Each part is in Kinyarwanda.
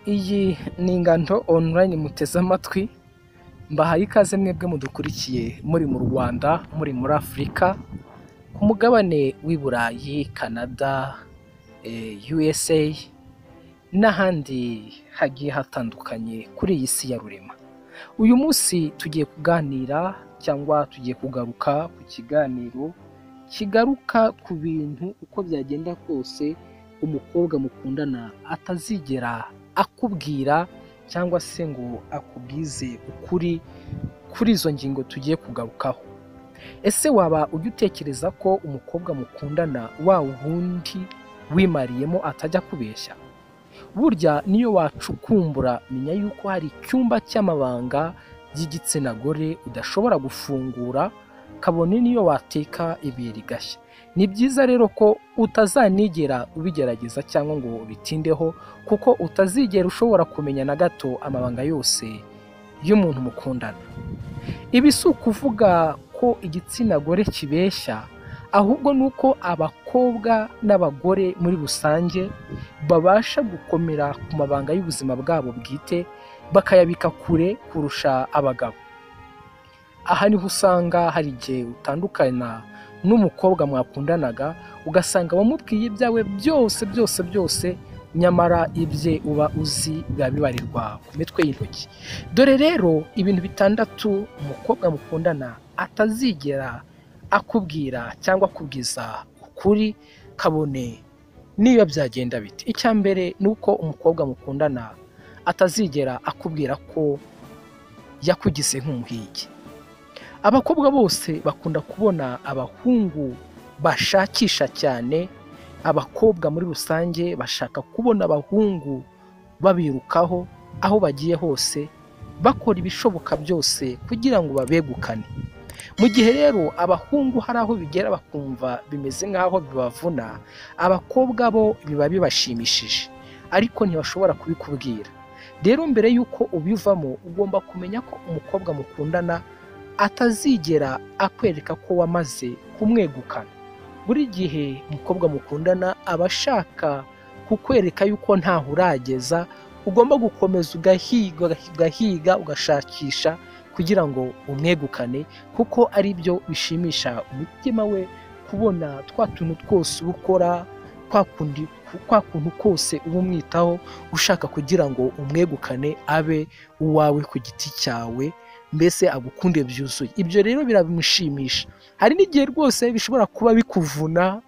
Iyi ni ingando online muteze amatwi, mbahaye ikaze mwebwe mudukurikiye muri mu Rwanda, muri muri Afurika, ku mugabane w'i Burayi, Canada, USA n'ahandi hagiye hatandukanye kuri iyi si ya rurema. Uyu munsi tugiye kuganira cyangwa tugiye kugaruka ku kiganiro kigaruka ku bintu uko byagenda kose umukobwa mukundana atazigera akubwira cyangwa se ngo akubwize ukuri kuri izo ngingo tugiye kugarukaho. Ese waba ujya utekereza ko umukobwa mukundana wa wundi wimariyemo atajya akubeshya? Burya niyo wacukumbura menya yuko hari icyumba cy'amabanga y'igitsina gore udashobora gufungura kabone n'iyo wateka ibuye rigashya. Ni byiza rero ko utazanigera ubigerageza cyangwa ngo ubitindeho kuko utazigera ushobora kumenya na gato amabanga yose y'umuntu mukundana. Ibi si ukuvuga ko igitsina gore kibeshya ahubwo ni uko abakobwa n'abagore muri rusange babasha gukomera ku mabanga y'ubuzima bwabo bwite bakayabika kure kurusha abagabo. Aha niho usanga hari igihe utandukana n'umukobwa mwakundanaga ugasanga wamubwiye ibyawe byose byose byose nyamara ibye uba uzi biba bibarirwa ku mitwe y'intoki. Dore rero ibintu bitandatu umukobwa mukundana atazigera akubwira cyangwa akubwiza ukuri kabone niyo byagenda bite. Icya mbere ni uko umukobwa mukundana atazigera akubwira ko yakugize nk'umuhigi. Abakobwa bose bakunda kubona abahungu bashakisha cyane, abakobwa muri rusange bashaka kubona abahungu babirukaho aho bagiye hose, bakora ibishoboka byose kugira ngo babegukane. Mu gihe rero abahungu hari aho bigera bakumva bimeze nk'aho bibavuna, abakobwa bo biba bibashimishije ariko ntibashobora kubikubwira. Rero mbere y'uko ubivamo ugomba kumenya ko umukobwa mukundana atazigera akwereka ko wamaze kumwegukana. Buri gihe umukobwa mukundana aba ashaka kukwereka yuko ntaho urageza, ugomba gukomeza ugahiga, ugahiga, ugashakisha kugira ngo umwegukane kuko ari byo bishimisha umutima we kubona twa tuntu twose uba ukora, kwa kundi, kwa kuntu kose uba umwitaho ushaka kugira ngo umwegukane abe uwawe ku giti cyawe, mbese agukunde byuzuye. Ibyo rero birabimushimisha. Hari n'igihe rwose bishobora kuba bikuvuna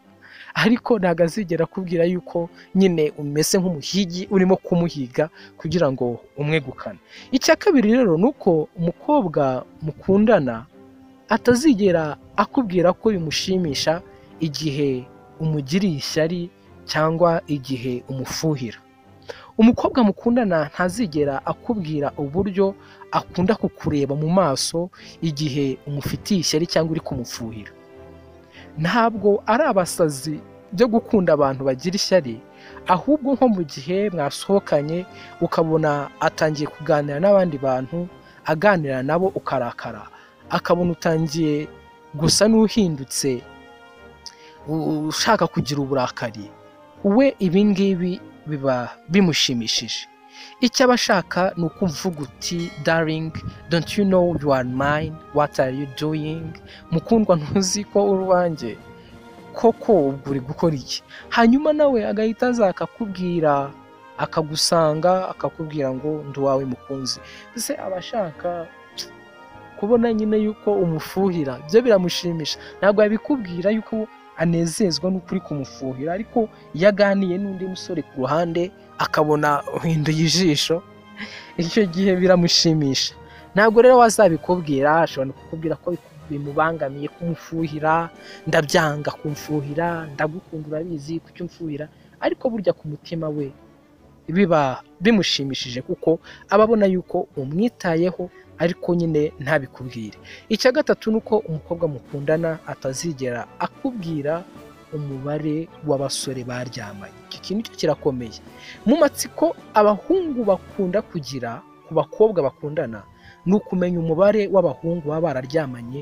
ariko ntabwo azigera akubwira yuko nyine umeze nk'umuhigi urimo kumuhiga kugira ngo umwegukane. Icya kabiri rero ni uko umukobwa mukundana atazigera akubwira ko bimushimisha igihe umugiriye ishyari cyangwa igihe umufuhira. Umukobwa mukundana ntazigera akubwira uburyo akunda kukureba mu maso igihe umufitiye ishyari cyangwa uri kumufuhira. Ntabwo ari abasazi byo gukunda abantu bagira ishyari, ahubwo nko mu gihe mwasohokanye ukabona atangiye kuganira n'abandi bantu, aganira nabo ukarakara, akabona utangiye gusa n'uhindutse ushaka kugira uburakari, we ibi ngibi biba bimushimishije. Icyo aba ashaka ni ukuvuga uti daringi donti yu know you are mine what are you doing mukundwa ntuzi ko uri uwanjye koko ubwo uri gukora iki hanyuma nawe agahita aza akakubwira akagusanga akakubwira ngo ndi uwawe mukunzi ese aba ashaka kubona nyine yuko umufuhira byo biramushimisha ntabwo yabikubwira yuko anezezwa n'uko uri kumufuhira ariko iyo aganiye n'undi musore ku ruhande akabona uhinduye ijisho icyo gihe biramushimisha ntabwo rero wazabikubwira ashobora no kukubwira ko bimubangamiye kumufuhira ndabyanga kumfuhira ndagukunda urabizi kucyo umfuhira ariko burya ku mutima we biba bimushimishije kuko aba abona yuko umwitayeho ariko nyine ntabikubwire icya gatatu ni uko umukobwa mukundana atazigera akubwira umubare w'abasore baryamanye iki kintu cyo kirakomeye mu matsiko abahungu bakunda kugira ku bakobwa bakundana ni ukumenya umubare w'abahungu baba bararyamanye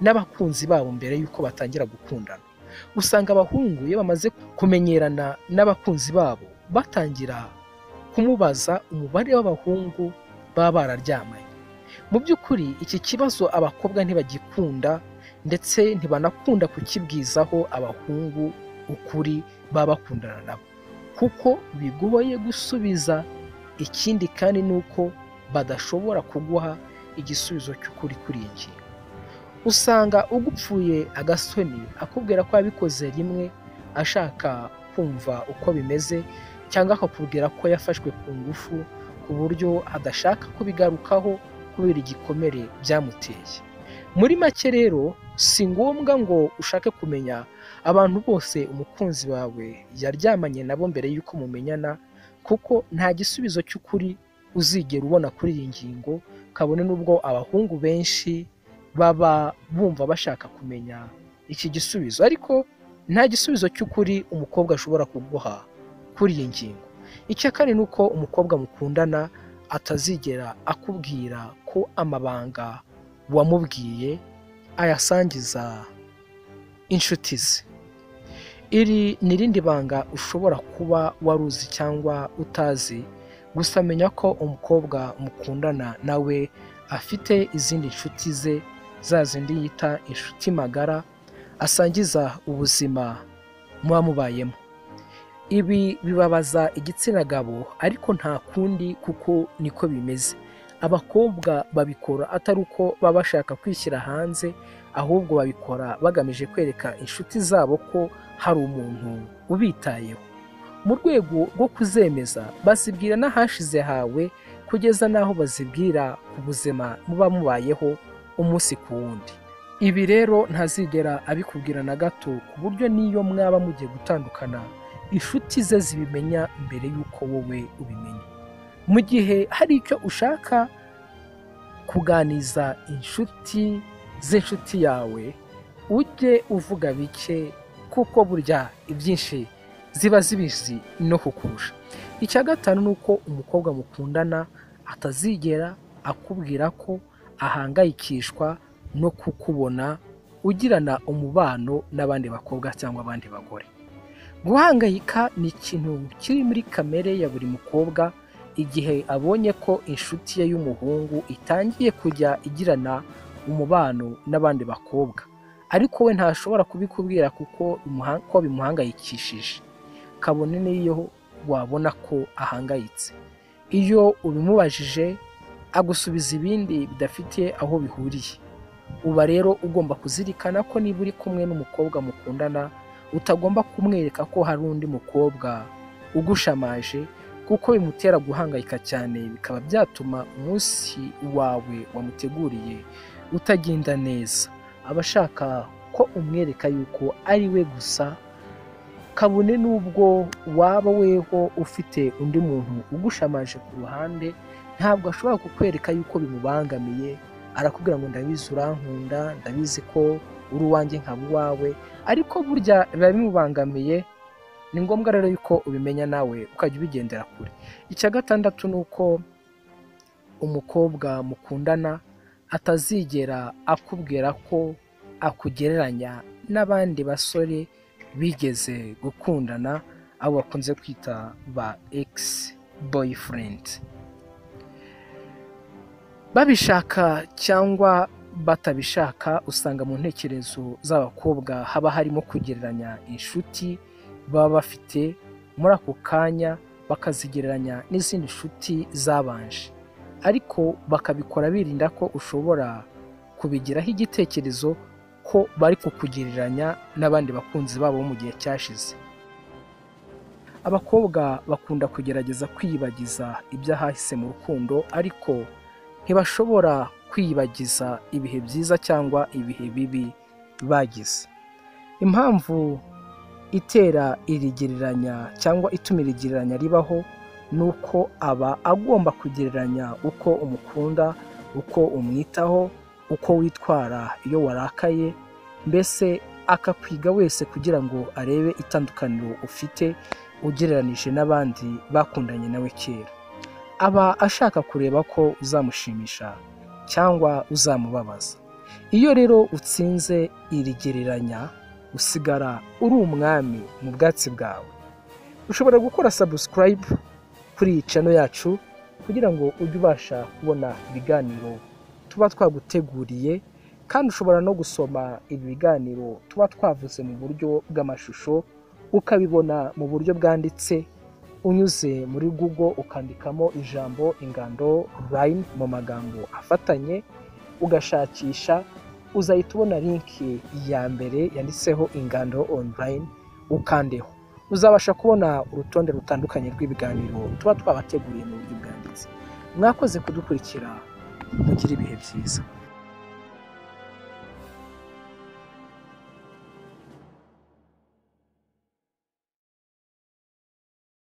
n'abakunzi babo mbere y'uko batangira gukundana usanga abahungu iyo bamaze kumenyerana n'abakunzi babo batangira kumubaza umubare w'abahungu baba bararyamanye mu by'ukuri iki kibazo abakobwa ntibagikunda ndetse ntibanakunda kukibwizaho abahungu ukuri baba bakundana nabo kuko bigoye gusubiza ikindi kandi ni uko badashobora kuguha igisubizo cy'ukuri kuri iyi ngingo usanga ugupfuye agasoni akubwira ko yabikoze rimwe ashaka kumva uko bimeze cyangwa akakubwira ko yafashwe ku ngufu ku buryo adashaka kubigarukaho kubera igikomere byamuteye muri make rero si ngombwa ngo ushake kumenya abantu bose umukunzi wawe yaryamanye nabo mbere y'uko mumenyana kuko nta gisubizo cy'ukuri uzigera ubona kuri iyi ngingo kabone n'ubwo abahungu benshi baba bumva bashaka kumenya iki gisubizo ariko nta gisubizo cy'ukuri umukobwa ashobora kuguha kuri iyi ngingo icya kane ni uko umukobwa mukundana atazigera akubwira ko amabanga wamubwiye ayasangiza inshuti ze iri ni irindi banga ushobora kuba wari uzi cyangwa utazi gusa menya ko umukobwa mukundana nawe afite izindi nshuti ze za zindi yita inshuti magara asangiza ubuzima muba mubayemo ibi bibabaza igitsina gabo ariko nta kundi kuko niko bimeze abakobwa babikora atari uko baba bashaka kwishyira hanze ahubwo babikora bagamije kwereka inshuti zabo ko hari umuntu ubitayeho mu rwego rwo kuzemeza bazibwira n'ahashize hawe kugeza n'aho bazibwira ku buzima muba mubayeho umunsi ku wundi ibi rero ntazigera abikubwira na gato ku buryo n'iyo mwaba mugiye gutandukana inshuti ze zibimenya mbere y'uko wowe ubimenya mu gihe hari icyo ushaka kuganiza inshuti z'inshuti yawe ujye uvuga bike kuko burya ibyinshi ziba zibizi no kukurusha icya gatanu ni uko umukobwa mukundana atazigera akubwira ko ahangayikishwa no kukubona ugirana umubano n'abandi bakobwa cyangwa abandi bagore guhangayika ni ikintu kiri muri kamere ya buri mukobwa igihe abonye ko inshuti ye y'umuhungu itangiye kujya igirana umubano n'abandi bakobwa ariko we ntashobora kubikubwira kuko bimuha- ko bimuhangayikishije kabone n'iyo wabona ko ahangayitse iyo ubimubajije agusubiza ibindi bidafite aho bihuriye uba rero ugomba kuzirikana ko niba uri kumwe n'umukobwa mukundana utagomba kumwereka ko hari undi mukobwa ugushamaje kuko bimutera guhangayika cyane bikaba byatuma umunsi wawe wamuteguriye utagenda neza aba ashaka ko umwereka yuko ari we gusa kabone n'ubwo waba weho ufite undi muntu ugushamaje ku ruhande ntabwo ashobora kukwereka yuko bimubangamiye arakubwira ngo ndabizi urankunda ndabizi ko uri uwanjye nkaba uwawe ariko burya biba bimubangamiye ni ngombwa rero yuko ubimenya nawe ukajya ubigendera kure icya gatandatu ni uko umukobwa mukundana atazigera akubwira ko akugereranya n'abandi basore bigeze gukundana abo bakunze kwita ba egisi boyifurendi babishaka cyangwa batabishaka usanga mu ntekerezo z'abakobwa haba harimo kugereranya inshuti baba bafite muri ako kanya bakazigereranya n'izindi nshuti zabanje ariko bakabikora birinda ko ushobora kubigiraho igitekerezo ko bari kukugereranya n'abandi bakunzi babo mu gihe cyashize abakobwa bakunda kugerageza kwiyibagiza iby'ahahise mu rukundo ariko ntibashobora kwiyibagiza ibihe byiza cyangwa ibihe bibi bagize impamvu itera iri gereranya cyangwa ituma iri gereranya ribaho ni uko aba agomba kugereranya uko umukunda uko umwitaho uko witwara iyo warakaye mbese akakwiga wese kugira ngo arebe itandukaniro ufite ugereranije n'abandi bakundanye nawe kera aba ashaka kureba ko uzamushimisha cyangwa uzamubabaza iyo rero utsinze iri gereranya usigara uri umwami mu bwatsi bwawe ushobora gukora sabusikarayibu kuri iyi cano yacu kugira ngo ujye ubasha kubona ibiganiro tuba twaguteguriye kandi ushobora no gusoma ibi biganiro tuba twavuze mu buryo bw'amashusho ukabibona mu buryo bwanditse unyuze muri google ukandikamo ijambo ingando line mu magambo afatanye ugashakisha uzahita ubona linki ya mbere yanditseho ingando online ukandeho uzabasha kubona urutonde rutandukanye rw'ibiganiro tuba twabateguriye mu buryo bwanditse mwakoze kudukurikira mugire ibihe byiza